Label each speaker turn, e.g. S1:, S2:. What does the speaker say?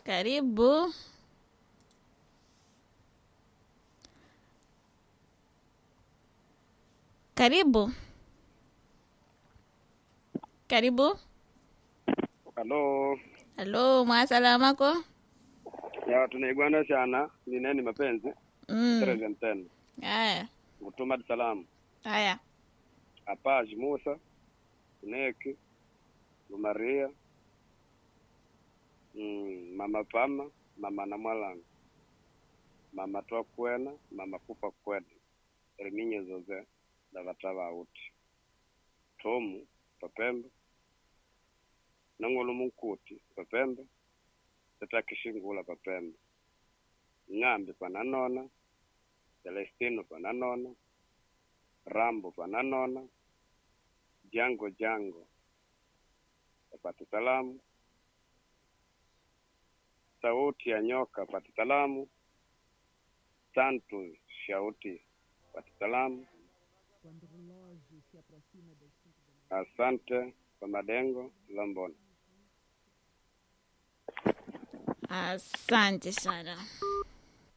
S1: Karibu. Karibu. Karibu.
S2: Halo,
S1: Halo, mwasalamako?
S2: ya tunaigwana sana nineni mapenzi
S1: Mm.
S2: Tereza tena
S1: Haya.
S2: kutuma Dar es Salaam
S1: Haya.
S2: Apaji Musa Neki Maria mm, mama Pama mama Namwalanga mama Twakwena mama Kufa Kwede Erminye Zoze na vatava auti Tomu Papembe Nangolo Munkuti Papembe Tetakishingula Papembe Ng'ambi pananona Celestino pananona Rambo pananona Jango Jango apate salamu sauti ya nyoka apate salamu Santos shauti apate salamu asante kwa madengo Lambona
S1: Asante sana.